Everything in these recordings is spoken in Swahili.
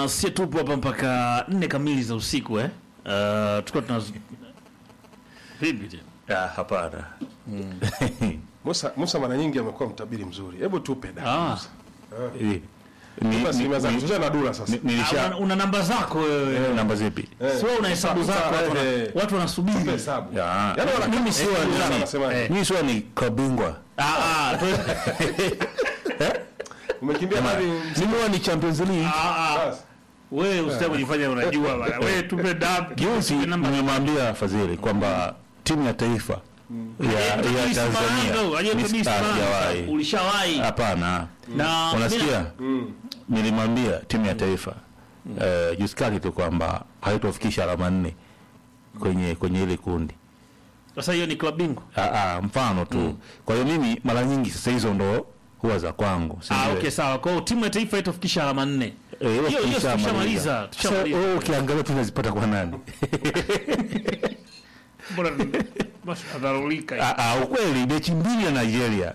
bwana, si tupo hapa mpaka nne kamili za usiku eh? Uh, tuko tuna vipi tena? Ah, hapana. Musa, Musa mara nyingi amekuwa mtabiri mzuri. Hebu tupe da. Ah, Hivi. Ni- Tupe asilimia ni- zako. ni- Tuchana na dura sasa. ni- nilisha una, una namba zako wewe. Eh, namba zipi? Eh, Sio una hesabu Musa, zako watu, wana- eh, watu wanasubiri. tupe hesabu. Ya. Yaani wana- Mimi sio eh, nani. wanasema, Eh. Mimi sio ni kabingwa. Ah, ah, tu- Umekimbia hadi Mimi huwa ni Champions League. ah, ah. Basi. Wewe usitaki kujifanya unajua bana. Wewe tupe dab. Juzi tupe namba. nimemwambia Fadhili kwamba timu ya taifa ya ya Kabisa Tanzania Maranga, aje Miss- kabisa ah, Maranga. sijawahi. Ulishawahi. Hapana. Na Unasikia? Mm. Nilimwambia timu ya taifa eh, juzi kati tu kwamba haitofikisha alama nne kwenye kwenye ile kundi. Sasa hiyo ni klabu bingwa. Ah, ah, mfano tu. Kwa hiyo mimi mara nyingi sasa hizo ndo huwa za kwangu. si Ah, ndio? okay sawa. Kwa hiyo timu ya taifa haitofikisha alama nne. Eh, Hiyo hiyo tushamaliza. tushamaliza. Sasa Tushamaliza. wewe ukiangalia tunazipata kwa nani? Mbona basi adharulika. hiyo. Ah, ah, ukweli mechi mbili ya Nigeria.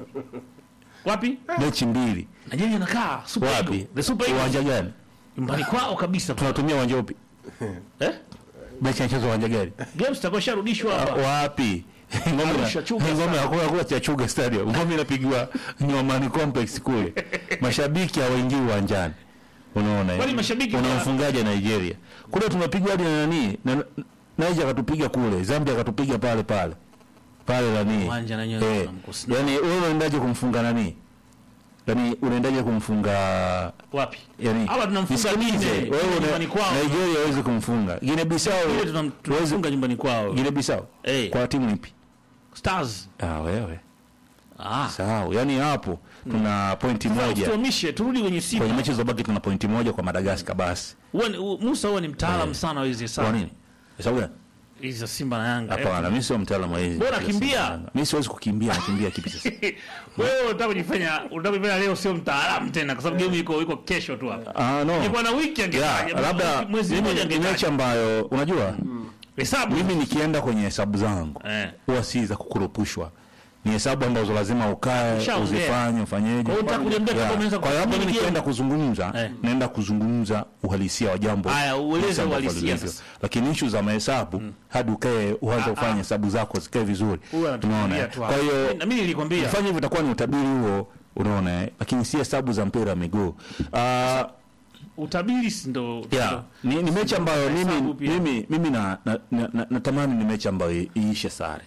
Wapi? Mechi mbili. Nigeria inakaa Super Wapi? Eagles. The Super Eagles. Uwanja gani? Nyumbani kwao kabisa. Tunatumia uwanja upi? Eh? Mechi inachezwa uwanja gani? Games zitakuwa sharudishwa Ah, hapa. Wapi? Ngome Arusha, Chuga ngome Stadium. hakuna hakuna cha Chuga Stadium. Ngome inapigiwa Nyomani Complex kule. Mashabiki hawaingii uwanjani. Unaona? eh? Kwani mashabiki Una wa- mfungaji Nigeria. Kule tunapigwa hadi na nani? Na Niger akatupiga kule, Zambia akatupiga pale pale. Pale nani? Uwanja na wenyewe Eh. tunamkosa. Yaani wewe unaendaje kumfunga nani? Yaani unaendaje kumfunga Wapi? yani Hapa tunamfunga nisikilize, Guinea, wewe una- nyumbani kwao. Nigeria hawezi kumfunga. Guinea Bissau Ile tunam- hawezi tunafunga nyumbani kwao. Guinea Bissau. Eh. Kwa timu ipi? Stars. Ah, wewe. Ah. Sawa. Yaani hapo tuna pointi moja. Tuhamishe turudi kwenye Kwenye Simba. mechi zilizobaki tuna pointi moja kwa Madagascar basi. Huwa ni- u- Musa huwa ni mtaalamu sana wa hizi Kwa hesabu. nini? Hesabu gani? Hizi za Simba na Yanga. Hapana, mimi sio mtaalamu wa hizi. Bora kimbia. Mimi siwezi kukimbia, nakimbia kipi sasa? Wewe unataka kujifanya unataka kujifanya leo sio mtaalamu tena kwa sababu game iko iko kesho tu hapa. Ah, no. Ingekuwa na wiki Ya, angefanya. labda mwezi mimi mmoja ni angefanya. mechi ambayo unajua Hesabu. mimi nikienda kwenye hesabu zangu Eh. huwa si za kukurupushwa ni hesabu ambazo lazima ukae Ushaongea. uzifanye ufanyeje Kwa hiyo unataka kuniambia kama Ya, unaweza kwa hiyo kufanya mimi nikienda game? kuzungumza Eh. naenda kuzungumza uhalisia wa jambo Haya, ueleze jinsi ambavyo uhalisia lilivyo. sasa. lakini ishu za mahesabu hadi ukae uanze kufanya hesabu zako zikae vizuri Huwa anatuambia unaona tu kwa hapa. hiyo Na mimi nilikwambia. kufanya hivyo itakuwa ni utabiri huo unaona eh? lakini si hesabu za mpira wa miguu Ah, Utabiri si ndo Yeah. ndo- Ni, ni mechi ambayo Hesabu mimi pia. mimi mimi na, na, na, na, natamani ni mechi ambayo i- iishe sare.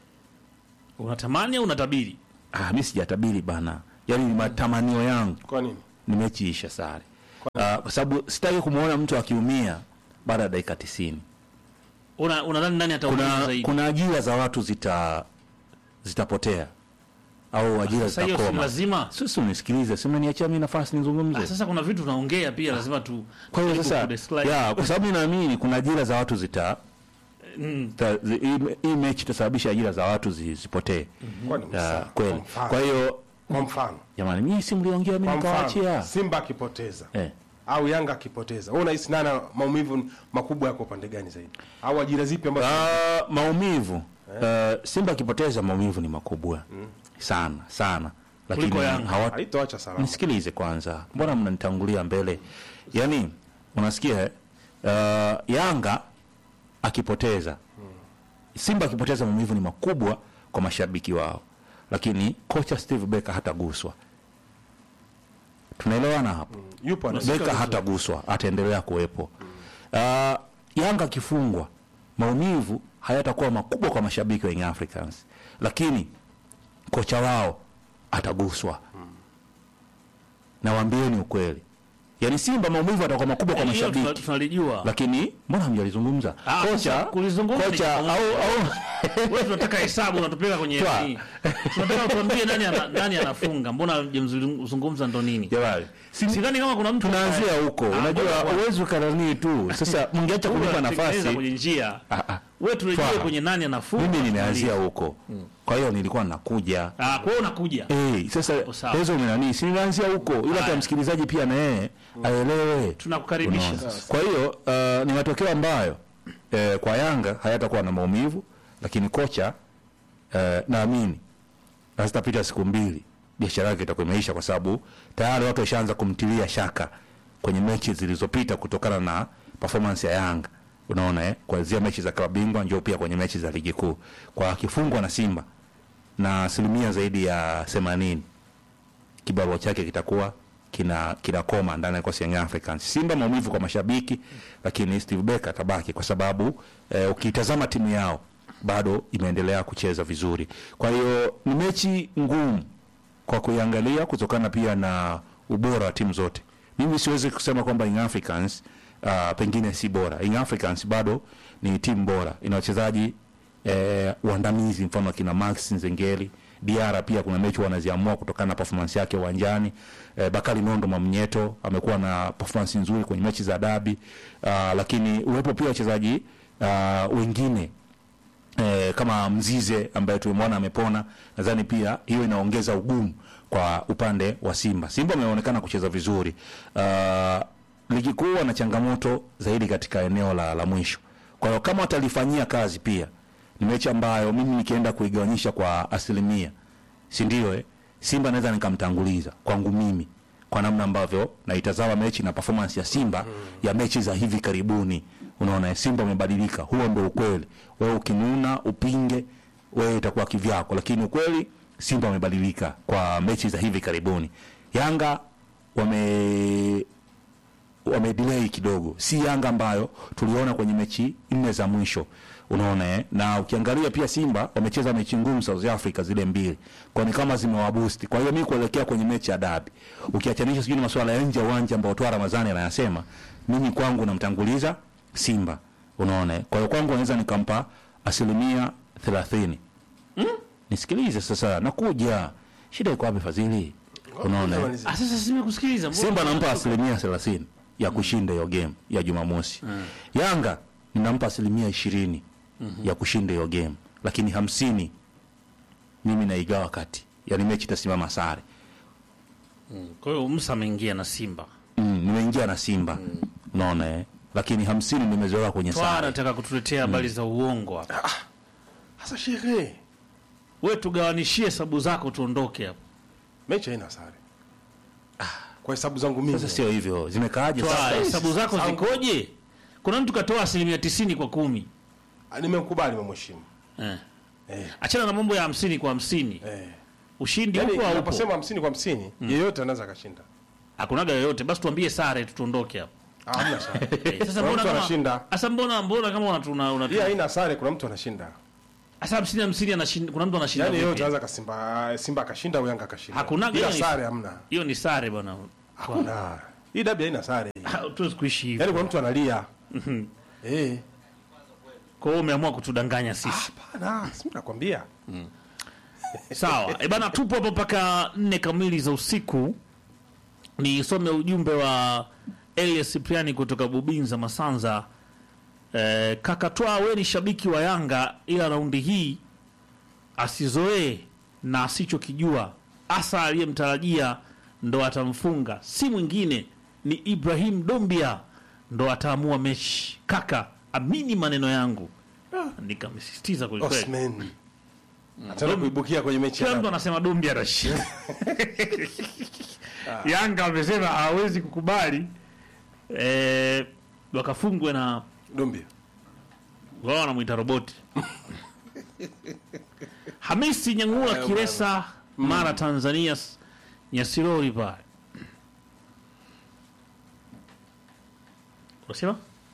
unatamani au unatabiri? Ah, mimi sijatabiri bana. Yaani ni matamanio yangu Kwa nini? ni mechi iishe sare. Ah, kwa sababu sitaki kumuona mtu akiumia baada ya dakika 90. Una unadhani nani ataumia Kuna zaidi? kuna ajira za watu zita zitapotea au ajira Sasa hiyo si zitakoma. lazima. Sisi unisikilize, si umeniachia mimi nafasi nizungumze. Ah, sasa kuna vitu tunaongea pia lazima tu Kwa hiyo tujaribu sasa kudescribe. ya kwa sababu ninaamini kuna ajira za watu zita Mm. ta- zi- hii- hii mechi itasababisha ajira za watu zi- zipotee. Kwani Ya, Musa, kweli. kwa mfano- Kwa hiyo Kwa mfano, jamani, mimi si mliongea mimi kwa nikawaachia. mfano, Simba akipoteza Eh. au Yanga akipoteza, wewe unahisi nani maumivu makubwa yako upande gani zaidi? Au ajira zipi ambazo Ah, maumivu eh, Simba akipoteza maumivu ni makubwa sana sana, lakini Kuliko Yanga. hawa haitoacha salama? nisikilize kwanza, mbona mnanitangulia mbele? Yaani unasikia eh? Uh, Yanga akipoteza, Simba akipoteza, maumivu ni makubwa kwa mashabiki wao, lakini kocha Steve Barker hataguswa. Tunaelewana hapo? Yupo ana Beka hataguswa, ataendelea kuwepo. Uh, Yanga akifungwa, maumivu hayatakuwa makubwa kwa mashabiki wa Young Africans, lakini kocha wao ataguswa. Nawaambieni ukweli, yaani Simba maumivu atakuwa makubwa kwa Hilo tuna- mashabiki, tunalijua. lakini mbona hamjalizungumza Ah, sasa kocha? kulizungumza Kocha ni- au au Wewe tunataka hesabu unatupeleka kwenye Twa. nini? Tunataka tuambie nani ana, nani anafunga. Mbona hujamzungumza ndo nini? jamani, si Sidhani kama kuna mtu tunaanzia huko. Ah, Unajua ngoja kwanza. uwezo kanani tu. Sasa mngeacha Wewe kunipa unatengeneza nafasi kwenye njia. Ah, ah. Wewe turejee Twa. kwenye nani anafunga. mimi nimeanzia huko, kwa hiyo nilikuwa nakuja Ah, kwa hiyo unakuja. Eh, sasa sawa. hizo umenani si nilianzia huko ila Haya. hata msikilizaji pia na yeye aelewe. Tunakukaribisha Unaona? sasa. Kwa hiyo uh, ni matokeo ambayo eh, kwa Yanga hayatakuwa na maumivu, lakini kocha eh, naamini hazitapita siku mbili biashara yake itakuwa imeisha, kwa sababu tayari watu washaanza kumtilia shaka kwenye mechi zilizopita kutokana na performance ya Yanga unaona eh, kuanzia mechi za klabu bingwa njoo pia kwenye mechi za ligi kuu kwa akifungwa na Simba na asilimia zaidi ya 80 kibarua chake kitakuwa kina kinakoma ndani ya kikosi ya Young Africans. Simba maumivu kwa mashabiki, lakini Steve Barker atabaki kwa sababu eh, ukitazama timu yao bado imeendelea kucheza vizuri. Kwa hiyo ni mechi ngumu kwa kuiangalia kutokana pia na ubora wa timu zote. Mimi siwezi kusema kwamba Young Africans uh, pengine si bora. Young Africans bado ni timu bora, ina wachezaji eh, waandamizi, mfano akina Max Nzengeli Diara pia kuna mechi wanaziamua kutokana na performance yake uwanjani. Eh, Bakari Nondo Mamnyeto amekuwa na performance nzuri kwenye mechi za dabi uh, lakini uwepo pia wachezaji uh, wengine eh, kama Mzize ambaye tumemwona amepona, nadhani pia hiyo inaongeza ugumu kwa upande wa Simba. Simba ameonekana kucheza vizuri uh, ligi kuu wana changamoto zaidi katika eneo la, la mwisho. Kwa hiyo kama watalifanyia kazi pia ni mechi ambayo mimi nikienda kuigawanyisha kwa asilimia, si ndio? Eh, Simba naweza nikamtanguliza kwangu mimi kwa namna ambavyo naitazama mechi na performance ya Simba ya mechi za hivi karibuni. Unaona, eh, Simba umebadilika, huo ndio ukweli. Wewe ukinuna upinge, wewe itakuwa kivyako, lakini ukweli Simba wamebadilika kwa mechi za hivi karibuni. Yanga wame wamedelay kidogo, si Yanga ambayo tuliona kwenye mechi nne za mwisho, unaona eh? Na ukiangalia pia Simba wamecheza mechi ngumu South Africa zile mbili, kwa ni kama zimewaboost. Kwa hiyo mimi kuelekea kwenye mechi ya dabi, ukiachanisha sijui ni masuala ya nje ya uwanja ambao toa Ramadhani anayasema, mimi kwangu namtanguliza Simba, unaona eh? Kwa hiyo kwangu naweza nikampa asilimia thelathini. Nisikilize sasa, nakuja. Shida iko wapi Fadhili? Unaona eh? Ah, sasa simekusikiliza. mbona- Simba nampa asilimia thelathini ya kushinda hiyo game ya Jumamosi. Yanga ninampa asilimia ishirini ya kushinda hiyo game, lakini hamsini mimi naigawa kati, yani mechi itasimama sare. Kwa hiyo Musa ameingia na Simba. Mm, nimeingia na Simba unaona eh, lakini hamsini nimezoea kwenye Twaa sare. anataka kutuletea habari za uongo hapa. Sasa shehe, Wewe tugawanishie hesabu zako tuondoke hapa. mechi haina sare. Kwa hesabu zangu mimi. Sasa sio hivyo, zimekaaje Twaa, sasa? hesabu zako Zangu. zikoje? Kuna mtu katoa asilimia tisini kwa kumi. Ah, Nimemkubali, nimemheshimu. Eh. Eh, Achana na mambo ya hamsini kwa hamsini. eh. Ushindi Yaani upo au upo? unaposema 50 kwa 50, yeyote anaweza akashinda. Hakunaga yoyote. Basi tuambie sare tu tuondoke hapa. Ah, hamna sare. Eh, Sasa Kuna mbona mtu kama anashinda. Sasa mbona mbona kama unatu una, una Hii haina sare, kuna mtu anashinda. Sasa hamsini hamsini anashinda kuna mtu anashinda. Yaani vipi? yeyote anaweza kasimba Simba akashinda au Yanga akashinda. Hakunaga Ila hiyo ni- sare hamna. Hiyo ni sare bwana. Hakuna. Hii dabi haina sare. Tuwezi kuishi hivyo. Yaani kuna mtu analia. Eh. Kwa hiyo umeamua kutudanganya sisi. Hapana, si nakwambia. Sawa. E bana, tupo hapo mpaka nne kamili za usiku. Nisome ujumbe wa Elias Cipriani kutoka Bubinza Masanza. E, kaka Twa, we ni shabiki wa Yanga, ila raundi hii asizoee na asichokijua hasa aliyemtarajia ndo atamfunga, si mwingine ni Ibrahim Dombia ndo ataamua mechi. Kaka, amini maneno yangu. Ah, Nikamsisitiza kwelikweli. Osman. Ataenda kuibukia kwenye mechi Kila ya mtu dabi. anasema Dumbi anashinda. Yanga amesema hawezi kukubali eh, wakafungwe na Dumbi. wao wanamwita roboti. Hamisi Nyangula Hayo Kiresa Mara Tanzania s- Nyasirori pale. Unasema?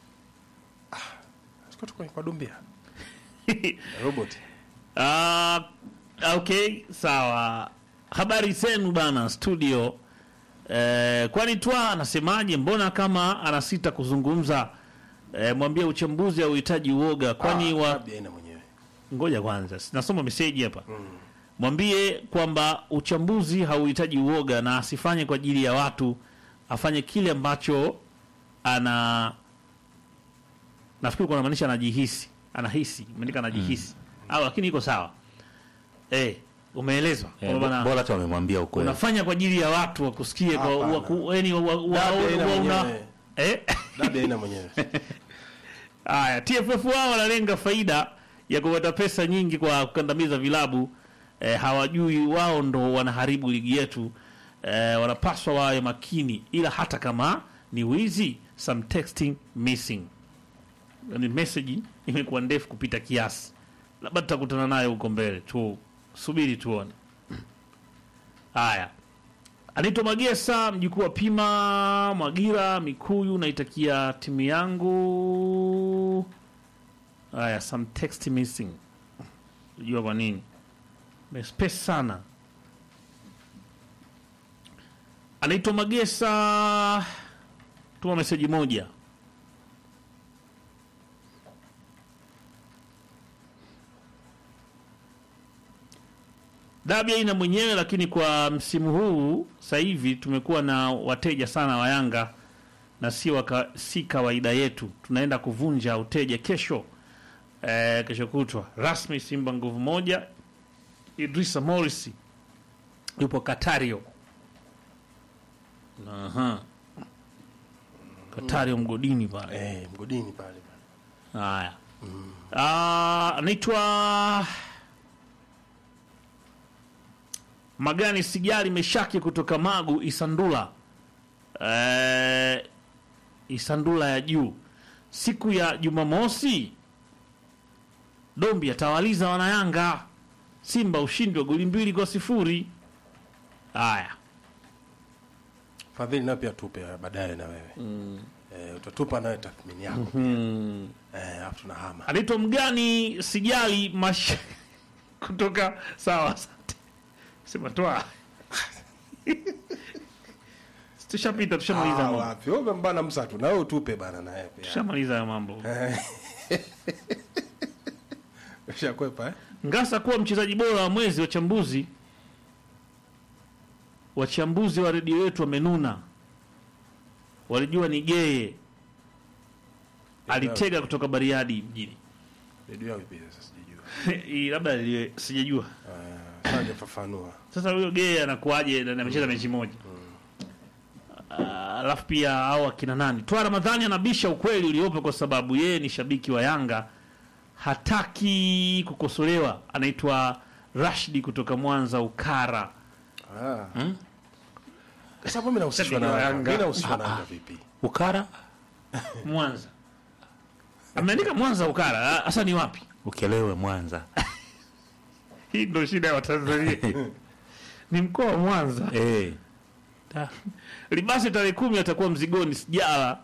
Siko tu kwa- kwa Dumbi. Robot. Ah, okay, sawa. Habari zenu bana studio. Eh, kwani Twa anasemaje? Mbona kama anasita kuzungumza? Eh, mwambie uchambuzi hauhitaji uoga, kwani Ah, wa dabi haina mwenyewe. ngoja kwanza, nasoma meseji hapa. Mwambie kwamba uchambuzi hauhitaji uoga na asifanye kwa ajili ya watu, afanye kile ambacho ana nafikiri kuna maanisha anajihisi, anahisi, imeandika anajihisi. Au lakini iko sawa. Eh, umeelezwa Eh, kwamba bana bora tu wamemwambia ukweli. unafanya kwa ajili ya watu wakusikie kwa Hapana. waku, yani wa, wa, wa, Dabi haina wa, una, mwenyewe. eh? Dabi haina mwenyewe. Haya, TFF wao wanalenga faida ya kupata pesa nyingi kwa kukandamiza vilabu eh, hawajui wao ndo wanaharibu ligi yetu eh, wanapaswa wawe makini, ila hata kama ni wizi some texting missing yani message imekuwa ndefu kupita kiasi labda tutakutana nayo huko mbele tu subiri tuone haya anaitwa magesa mjukuu wa pima mwagira mikuyu naitakia timu yangu haya some text missing jua kwa nini mespace sana anaitwa magesa tuma meseji moja dabi haina mwenyewe lakini kwa msimu huu sasa hivi tumekuwa na wateja sana wa yanga na si, waka, si kawaida yetu tunaenda kuvunja uteja kesho eh, kesho kutwa rasmi simba nguvu moja idrisa morris yupo katario Aha. katario mgodini pale Eh, mgodini pale. haya Ah, anaitwa magani sijali meshaki kutoka magu isandula eh, isandula ya juu siku ya jumamosi dombi atawaliza wanayanga simba ushindi wa goli mbili kwa sifuri haya Fadhili nayo pia tupe baadaye na wewe. Eh, utatupa nawe tathmini yako. Eh, hapo tunahama. anaitwa mgani sijali mash kutoka sawa asante sema toa tushapita tushamaliza Ah, mambo wapi? Wewe mbana msatu na wewe utupe bana na wewe pia. tushamaliza hayo mambo Ushakwepa eh? ngasa kuwa mchezaji bora wa mwezi wachambuzi wachambuzi wa redio yetu wamenuna walijua ni geye alitega kutoka bariadi mjini Redio yao ipi sasa sijajua. Hii labda liwe- sijajua Ah, sasa fafanua. sasa huyo gee anakuaje na na amecheza mechi moja Ah, alafu pia au akina nani twa ramadhani anabisha ukweli uliopo kwa sababu yeye ni shabiki wa yanga hataki kukosolewa anaitwa rashdi kutoka mwanza ukara Ah. Sasa mimi nahusishwa na Shabiki wa Yanga. Yanga. Mimi nahusishwa na Yanga vipi? ukara mwanza ameandika mwanza ukara Ah, sasa ni wapi ukelewe mwanza hii ndo shida ya watanzania ni mkoa wa mwanza eh Ta- libasi tarehe kumi atakuwa mzigoni sijala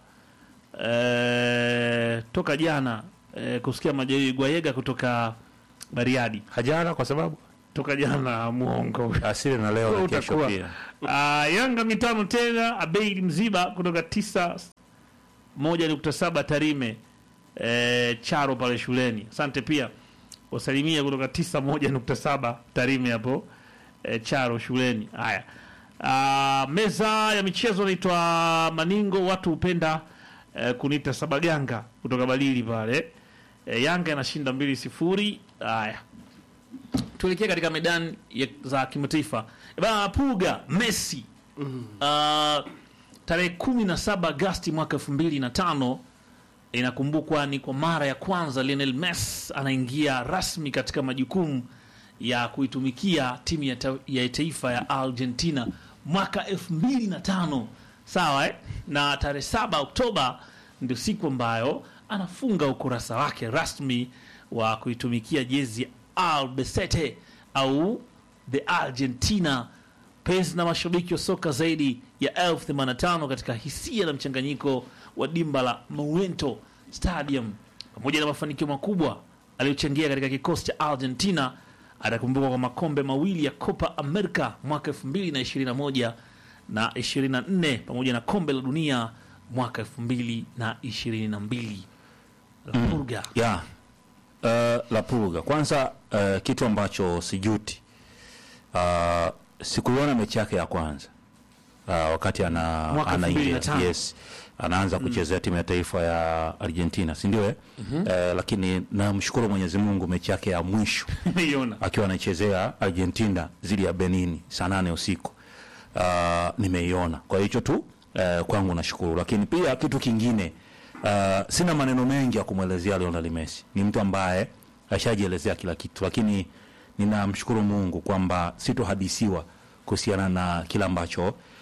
eh, toka jana eh, kusikia majeruhi gwayega kutoka bariadi hajara kwa sababu toka jana muongo asili na leo na kesho Utakuwa. pia Ah, yanga mitano tena abeid mziba kutoka tisa moja nukta saba tarime eh, charo pale shuleni asante pia wasalimia kutoka tisa moja nukta saba tarime hapo eh, charo shuleni haya Ah, meza ya michezo naitwa maningo watu hupenda eh, kuniita sabaganga kutoka balili pale eh, yanga inashinda mbili sifuri haya tuelekee katika medani ya- za kimataifa Eh, bana puga messi uh, tarehe kumi na saba agasti mwaka elfu mbili na tano inakumbukwa ni kwa mara ya kwanza Lionel Messi anaingia rasmi katika majukumu ya kuitumikia timu ya, ta ya taifa ya Argentina mwaka elfu mbili na tano sawa eh? na tarehe saba Oktoba ndio siku ambayo anafunga ukurasa wake rasmi wa kuitumikia jezi ya Albacete au the Argentina penzi na mashabiki wa soka zaidi ya elfu themanini na tano katika hisia na mchanganyiko wa dimba la Monumental Stadium pamoja na mafanikio makubwa aliyochangia katika kikosi cha Argentina. Atakumbukwa kwa makombe mawili ya Copa America mwaka 2021 na 24 pamoja na kombe la dunia mwaka 2022. La Purga. ya uh, la pulga kwanza uh, kitu ambacho sijuti uh, sikuiona mechi yake ya kwanza uh, wakati ana, Mwaka anaingia 2005. yes anaanza kuchezea timu ya taifa ya Argentina si ndio eh? Eh, lakini namshukuru Mwenyezi Mungu mechi yake ya mwisho Nimeiona. akiwa anaichezea Argentina dhidi ya Benin saa nane usiku uh, nimeiona. Kwa hicho tu uh, kwangu nashukuru, lakini pia kitu kingine uh, sina maneno mengi ya kumwelezea Lionel Messi. Ni mtu ambaye ashajielezea kila kitu, lakini ninamshukuru Mungu kwamba sitohadisiwa kuhusiana na kile ambacho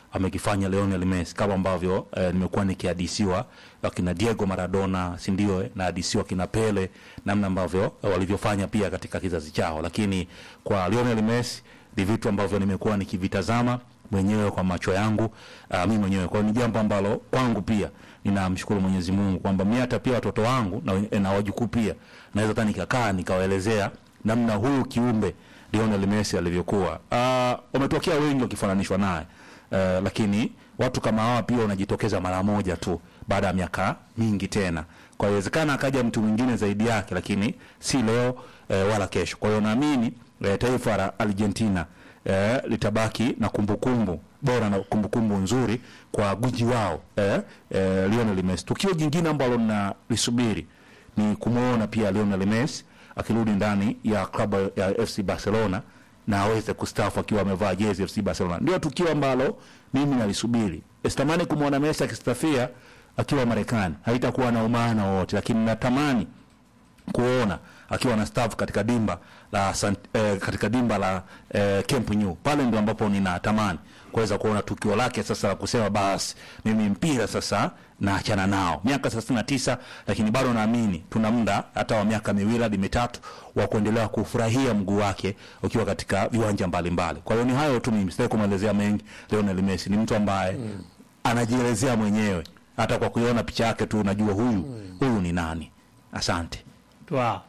amekifanya Lionel Messi kama ambavyo eh, nimekuwa nikihadisiwa wakina Diego Maradona si ndio eh, na hadisiwa kina Pele namna ambavyo eh, walivyofanya pia katika kizazi chao, lakini kwa Lionel Messi ni vitu ambavyo nimekuwa nikivitazama mwenyewe kwa macho yangu uh, mimi mwenyewe. Kwa hiyo ni jambo ambalo kwangu pia ninamshukuru Mwenyezi Mungu kwamba mimi hata pia watoto wangu na, wen- na wajukuu pia naweza hata nikakaa nikawaelezea namna huyu kiumbe Lionel Messi alivyokuwa. Uh, wametokea wengi wakifananishwa naye uh, lakini watu kama hawa pia wanajitokeza mara moja tu baada ya miaka mingi tena. Kwa hiyo inawezekana akaja mtu mwingine zaidi yake, lakini si leo eh, wala kesho. Kwa hiyo naamini eh, taifa la Argentina eh, litabaki na kumbukumbu bora na kumbukumbu nzuri kwa guji wao eh, eh, Lionel Messi. Tukio jingine ambalo nalisubiri ni kumwona pia Lionel Messi akirudi ndani ya klabu ya FC Barcelona na aweze kustaafu akiwa amevaa jezi FC Barcelona. Ndio tukio ambalo mimi nalisubiri. Sitamani kumwona Messi akistafia akiwa Marekani, haitakuwa na umaana wowote, lakini natamani kuona akiwa na staff katika dimba la Sant, eh, katika dimba la eh, Camp Nou. Pale ndio ambapo ninatamani kuweza kuona tukio lake sasa la kusema basi mimi mpira sasa naachana nao. Miaka 39 lakini bado naamini tuna muda hata wa miaka miwili hadi mitatu wa kuendelea kufurahia mguu wake ukiwa katika viwanja mbalimbali. Kwa hiyo ni hayo tu, mimi sitaki kumwelezea mengi. Lionel Messi ni mtu ambaye mm. anajielezea mwenyewe, hata kwa kuiona picha yake tu unajua huyu huyu ni nani. Asante. Wow.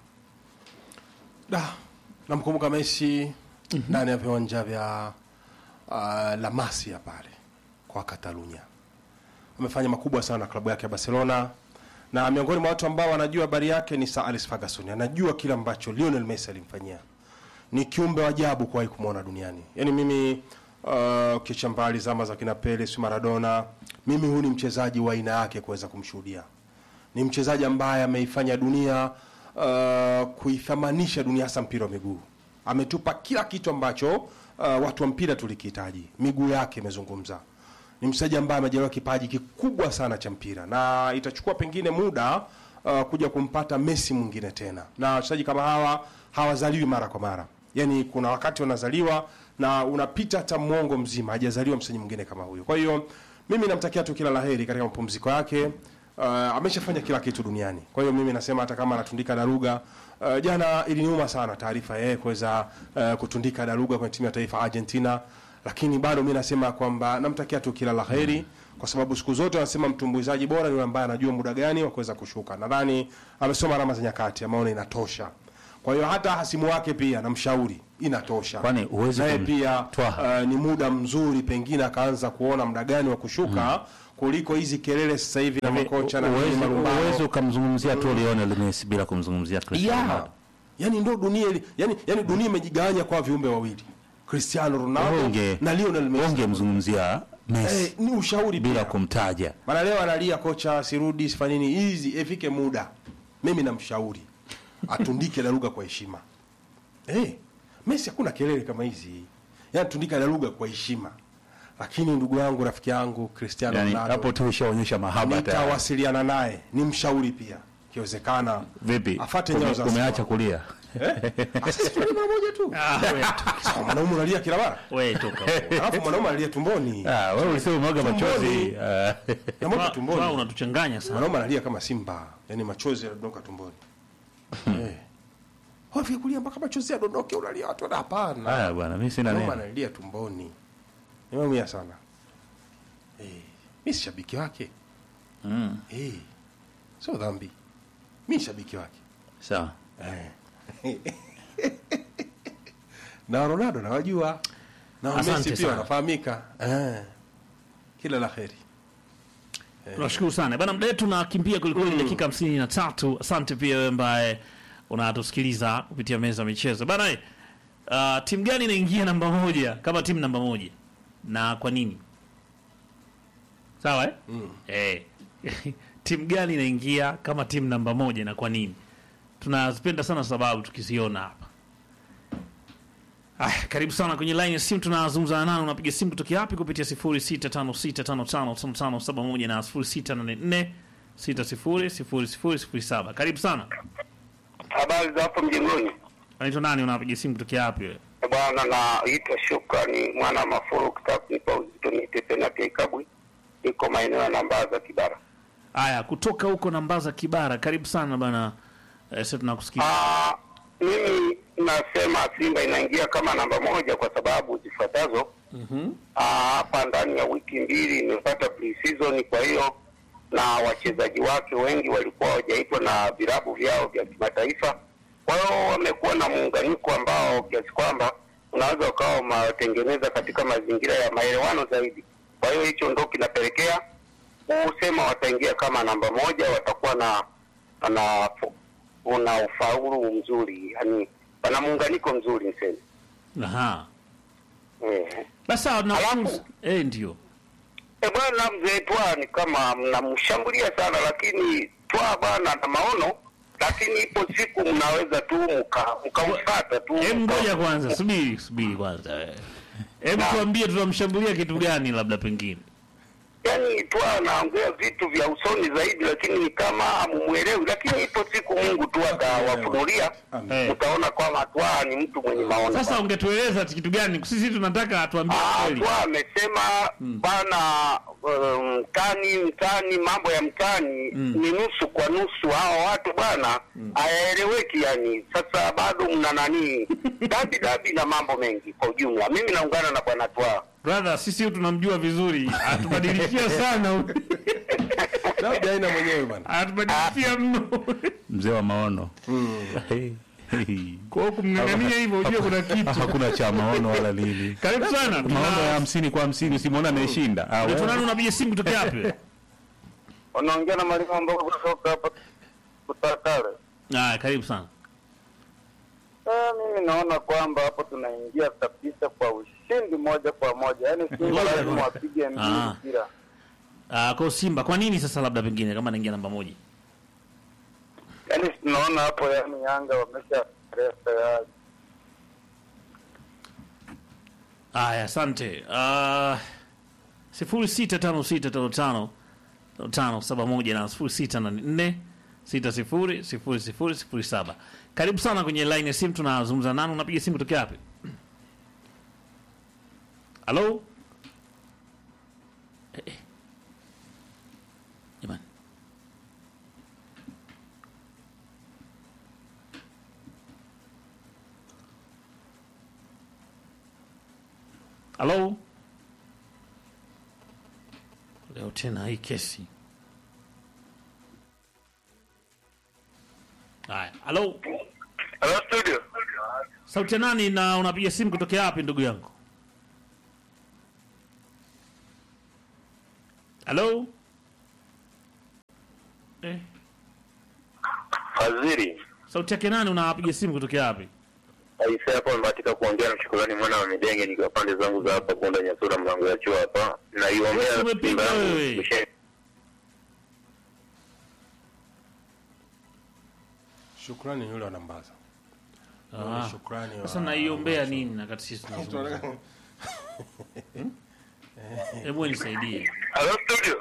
Da, namkumbuka Messi ndani ya viwanja vya uh, La Masia pale kwa Katalunya. Amefanya makubwa sana na klabu yake ya Barcelona, na miongoni mwa watu ambao wanajua habari yake ni Sir Alex Ferguson. Anajua kile ambacho Lionel Messi alimfanyia. Ni kiumbe wa ajabu kuwahi kumwona duniani. Yaani mimi uh, kicha mbali zama za kina Pele, si Maradona, mimi huyu ni mchezaji wa aina yake kuweza kumshuhudia ni mchezaji ambaye ameifanya dunia uh, kuithamanisha dunia hasa mpira wa miguu. Ametupa kila kitu ambacho uh, watu wa mpira tulikihitaji. Miguu yake imezungumza. Ni mchezaji ambaye amejaliwa kipaji kikubwa sana cha mpira na itachukua pengine muda uh, kuja kumpata Messi mwingine tena, na wachezaji kama hawa hawazaliwi mara kwa mara. Yani kuna wakati wanazaliwa na unapita hata mwongo mzima hajazaliwa mchezaji mwingine kama huyo. Kwa hiyo mimi namtakia tu kila laheri katika mapumziko yake. Uh, ameshafanya kila kitu duniani. Kwa hiyo mimi nasema hata kama anatundika daruga uh, jana iliniuma sana taarifa ya yeye kuweza uh, kutundika daruga kwenye timu ya taifa Argentina, lakini bado mimi nasema kwamba namtakia tu kila laheri kwa sababu siku zote wanasema mtumbuizaji bora ni yule ambaye anajua muda gani wa kuweza kushuka. Nadhani amesoma alama za nyakati, ameona inatosha. Kwa hiyo hata hasimu wake pia namshauri inatosha. Kwani huwezi naye kum- pia Twaha. uh, ni muda mzuri pengine akaanza kuona muda gani wa kushuka kuliko hizi kelele sasa hivi na makocha na nini, Uwezi- marumbano. uwezi ukamzungumzia tu Lionel Messi bila kumzungumzia Cristiano Yeah. Ronaldo. Yani ndo dunia ili, yani, yani dunia imejigawanya kwa viumbe wawili Cristiano Ronaldo Unge- na Lionel Messi. Ungemzungumzia Messi Eh, ni ushauri bila pia. kumtaja. Maana leo analia kocha sirudi sifanini hizi ifike muda. Mimi namshauri atundike daruga kwa heshima. Eh, Messi hakuna kelele kama hizi. Yaani tundika daruga kwa heshima. Lakini ndugu yangu rafiki yangu Cristiano Yani Ronaldo hapo tu ushaonyesha mahaba tayari. nitawasiliana naye ni mshauri pia ikiwezekana Vipi? afate Ume- nyayo za Umeacha Simba. kulia. Ah, sisi tuli mara moja tu Ah, we toka. Sawa, mwanaume unalia kila mara We toka. alafu mwanaume analia tumboni Ah, wewe ulisema umwaga machozi. Tumboni. Ah, namoka Twa- tumboni twa unatuchanganya sana. mwanaume analia kama simba yani machozi yanadondoka tumboni eh Hofu kulia mpaka machozi yadondoke unalia watu wana hapana Haya bwana, mimi sina mwanaume neno. analia tumboni nimeumia sana eh mimi si shabiki wake Mm. eh sio dhambi mimi shabiki wake Sawa. na Ronaldo nawajua na Asante Messi pia sana. wanafahamika eh. Kila la heri Tunashukuru sana bana, muda wetu nakimbia kwelikweli, dakika hamsini na tatu. Asante pia wewe ambaye unatusikiliza kupitia meza ya michezo bana. eh, Uh, timu gani inaingia namba moja kama timu namba moja na kwa nini? Sawa eh? Eh. timu gani inaingia kama timu namba moja na kwa nini? Tunazipenda sana sababu tukiziona hapa. Ah, karibu sana kwenye line ya simu tunazungumza nani unapiga simu kutoka wapi kupitia 0656555571 na 0684600007. Karibu sana. Habari za hapo mjengoni Unaitwa nani unapiga simu kutoka wapi wewe? bwana, naitwa Shukrani mwana wa Mafuru, kitaka kunipa uzito naitwa Mite Penati Ikabwi, iko maeneo ya Nambaza Kibara. Haya, kutoka huko Nambaza Kibara, karibu sana bana. Eh, sasa tunakusikia. Ah, mimi nasema Simba inaingia kama namba moja kwa sababu zifuatazo. Ah, hapa ndani ya wiki mbili imepata pre-season, kwa hiyo na wachezaji wake wengi walikuwa hawajaitwa na vilabu vyao vya kimataifa. Kwa hiyo wamekuwa na muunganiko ambao kiasi kwamba unaweza ukawa umewatengeneza katika mazingira ya maelewano zaidi. Kwa hiyo hicho ndo kinapelekea kusema wataingia kama namba moja, watakuwa na na una ufaulu mzuri, yani wana muunganiko mzuri niseme. Aha. Eh. Basi sawa, na Alafu- eh, ndio. E bwana mzee Twa ni kama mnamshambulia sana, lakini Twa bwana na maono, lakini ipo siku mnaweza tu mka- mkamfuata tu. Hem, mka- ngoja kwanza, subiri subiri kwanza. eh. Hebu Naam. tuambie tunamshambulia kitu gani labda pengine. Yaani Twa anaongea vitu vya usoni zaidi, lakini ni kama hamumwelewi, lakini ipo siku Mungu tu atawafunulia, Amen. mtaona kwamba Twa ni mtu mwenye maono. Sasa ungetueleza kitu gani? Sisi tunataka atuambie Ah, kweli. Twa amesema bana, um, mtani mtani, mambo ya mtani ni nusu kwa nusu. Hawa watu bwana hayaeleweki, yani sasa bado mna nani dabi dabi na mambo mengi kwa ujumla. Mimi naungana na bwana Twa. Brother, sisi huyu tunamjua vizuri. Atubadilishia sana. huyu. Labda aina mwenyewe bwana. Atubadilishia mno. mzee wa maono Kwa hiyo kumng'ang'ania hivyo ujue kuna kitu. hakuna cha maono wala nini Karibu sana. maono ya Tuna- hamsini kwa hamsini simwona ameshinda Ah, Unaitwa wewe. nani unapiga simu kutoka wapi? Wanaongea na mwalimu ambao kutoka hapa kutakale. Ah, karibu sana. Eh, mimi naona kwamba hapo tunaingia kabisa kwa ushindi moja kwa moja, yaani Simba Ngoja lazima kwanza. wapige Ah. mbili mpira. Ah, kwa Simba, kwa nini sasa labda pengine kama anaingia namba moja? Yaani tunaona hapo, yaani Yanga wamesha tayari. Aya, asante. Uh, sifuri sita tano sita tano tano tano tano saba moja na sifuri sita na nne sita sifuri sifuri sifuri sifuri saba. Karibu sana kwenye line ya simu, tunazungumza nani? Unapiga simu tokea wapi? Halo? Eh, eh. Jamani. Halo? Leo tena hii kesi. Haya, halo? Hello studio. Sauti ya nani na unapiga simu kutokea wapi ndugu yangu? Halo? Eh, Fadhili. sauti yake nani unapiga simu kutokea wapi? Aisee hapo nimebahatika kuongea na shukrani mwana wa Midenge nikiwa pande zangu za hapa Kunda Nyasura mlango ya chuo hapa. Naiombea Wewe umepiga Simba yangu wewe. ishe- Shukrani yule wa Nambaza. Ah, Shukrani. wa- Sasa naiombea nini na kati sisi tunazungumza? Hebu nisaidie. Hello studio.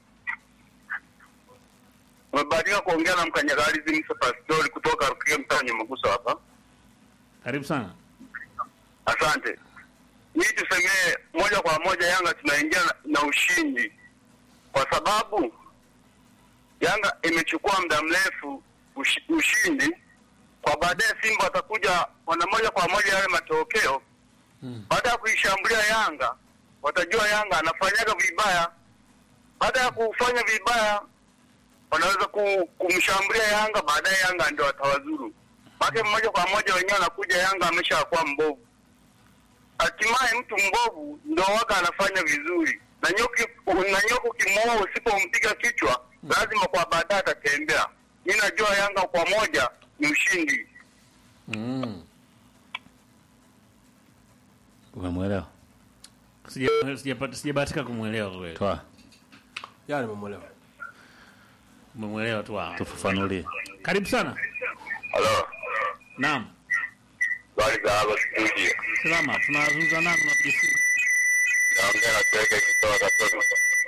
Umebahatika kuongea na mkanyagalizi Musa Pastori kutoka Rukia mtaa Nyamaguso hapa. Karibu sana. Asante. Hii tusemee moja kwa moja Yanga tunaingia na, na ushindi kwa sababu Yanga imechukua muda mrefu ushi, ushindi kwa baadaye Simba watakuja wana moja kwa moja yale matokeo baada ya kuishambulia Yanga watajua Yanga anafanyaga vibaya. Baada ya kufanya vibaya wanaweza ku, kumshambulia Yanga, baadaye Yanga ndio watawazuru make moja kwa moja wenyewe wanakuja Yanga ameshakuwa mbovu. Hatimaye mtu mbovu ndo waga anafanya vizuri, na nyoki na nyoka ukimuua usipompiga kichwa, lazima kwa baadaye atatembea. Mi najua Yanga kwa moja ni ushindi. Mm. umemwelewa Sija- sijapata- Sijabahatika kumwelewa kweli. toa Ya nimemwelewa. Umemwelewa tu hapo. tufafanulie Karibu sana. Halo, Naam. habari za hapa studio, Salama, tunazungumza nani unapiga simu? naongea na Tege kutoka Katoro.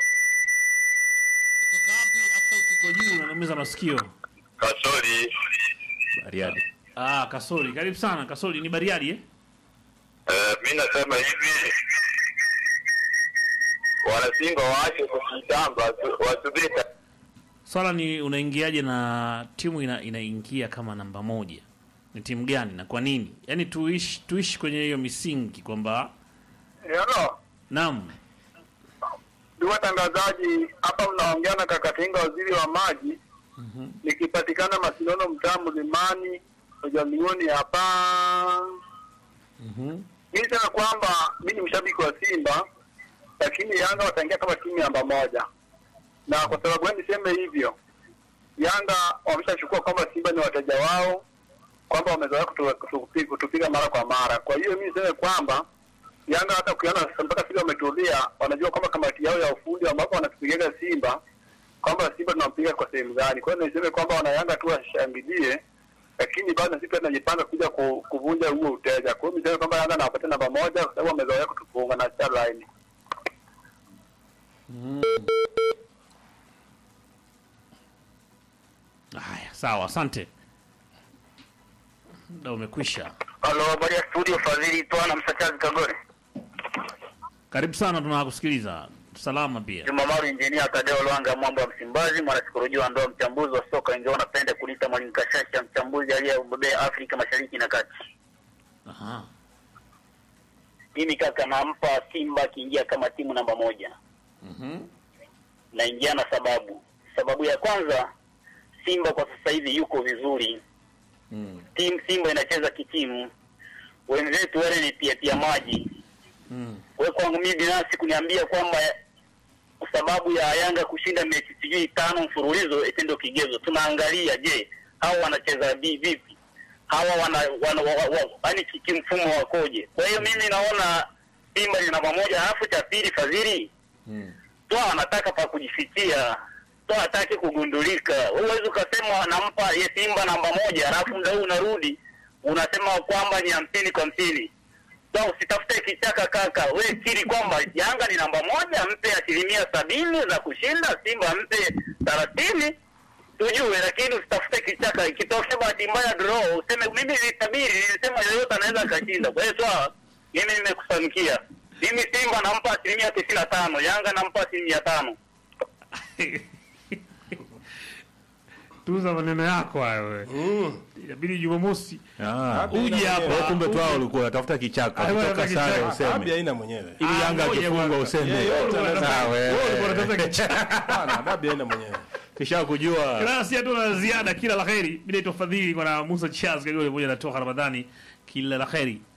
Kutoka wapi? Hata uko juu unaniumiza masikio. Kasori, Bariadi Ah, Kasori. Karibu sana. Kasori ni Bariadi eh? eh, mi nasema hivi wanasimba waache kujitamba, wasubiri Swala ni unaingiaje na timu ina, inaingia kama namba moja, ni timu gani na kwa nini? Yaani tuishi tuishi kwenye hiyo misingi kwamba Hello, naam, ndugu watangazaji, hapa mnaongea na Kakatinga, waziri wa maji. Nikipatikana Masinono, mtaa Mlimani, Ujamiuni hapa. Mimi sema kwamba mimi ni mshabiki wa Simba, lakini Yanga wataingia kama timu namba moja, na kwa sababu gani niseme hivyo? Yanga wameshachukua kwamba Simba ni wateja wao, kwamba wamezoea kutu- kutupi- kutupiga mara kwa mara. Kwa hiyo mimi niseme kwamba Yanga hata ukiona sasa mpaka Simba wametulia, wanajua kwamba kamati yao ya ufundi ambapo wanatupigaga Simba kwamba Simba tunampiga kwa sehemu gani. Kwa hiyo niseme kwamba wana Yanga tu washangilie, lakini bado sisi pia tunajipanga kuja ku- kuvunja huo uteja. Kwa hiyo niseme kwamba Yanga nawapatia namba moja kwa sababu wamezoea kutufunga na star line. haya sawa, asante, muda umekwisha. Halo, habari ya studio, Fadhili Twana Msakazi Kagore. Karibu sana, tunakusikiliza salama pia. Juma Maru, injinia Tadeo Lwanga, mwambo wa Msimbazi, mwanasikolojia wa ndoa, mchambuzi wa soka, ingawa napenda kuliita mwalimu Kashasha, mchambuzi aliyebobea Afrika Mashariki na Kati. Aha. Mimi kaka, nampa Simba akiingia kama timu namba moja. Mhm. Naingia na sababu. Sababu ya kwanza, Simba kwa sasa hivi yuko vizuri. Mm. Timu Simba inacheza kitimu, wenzetu wale ni pia pia maji. Mm. Kwa hiyo kwangu mimi binafsi kuniambia kwamba kwa sababu ya Yanga kushinda mechi sijui tano mfululizo eti ndio kigezo. Tunaangalia je, hao wanacheza vi- vipi? Hawa wana wana wa- wa- yaani ki- kimfumo wakoje? Kwa hiyo mimi naona Simba ni namba moja, alafu cha pili Fadhili Mm. toa anataka pa kujifikia, toa hataki kugundulika. Huwezi ukasema nampa ye Simba namba moja, alafu muda huu unarudi unasema kwamba ni hamsini kwa hamsini. Toa usitafute kichaka kaka, we kiri kwamba Yanga ni namba moja, mpe asilimia sabini za kushinda, Simba mpe thelathini tujue, lakini usitafute kichaka. Ikitokea bahati mbaya draw, useme mimi nilitabiri, nilisema yoyote anaweza akashinda. Kwa hiyo toa, mimi nimekufanikia. Mimi Simba nampa asilimia tisini na tano, Yanga nampa asilimia tano. Tuza maneno yako hayo wewe. Mm. Inabidi Jumamosi Ah. uje hapa. Kwa hiyo kumbe tu hao ulikuwa unatafuta kichaka, Ah, kutoka unataka sare kichaka. useme. Dabi haina mwenyewe. Ili Ah, Yanga ngoja akifungwa bwana. useme. Yeah, yeah, Ah, wewe. Wewe ulikuwa unatafuta kichaka. Hapana, dabi haina mwenyewe. Kisha kujua. Kila si hatuna la ziada, kila la kheri. Mimi naitwa Fadhili kwa na Musa Charles Kagole pamoja na Toha Ramadhani. Kila la kheri.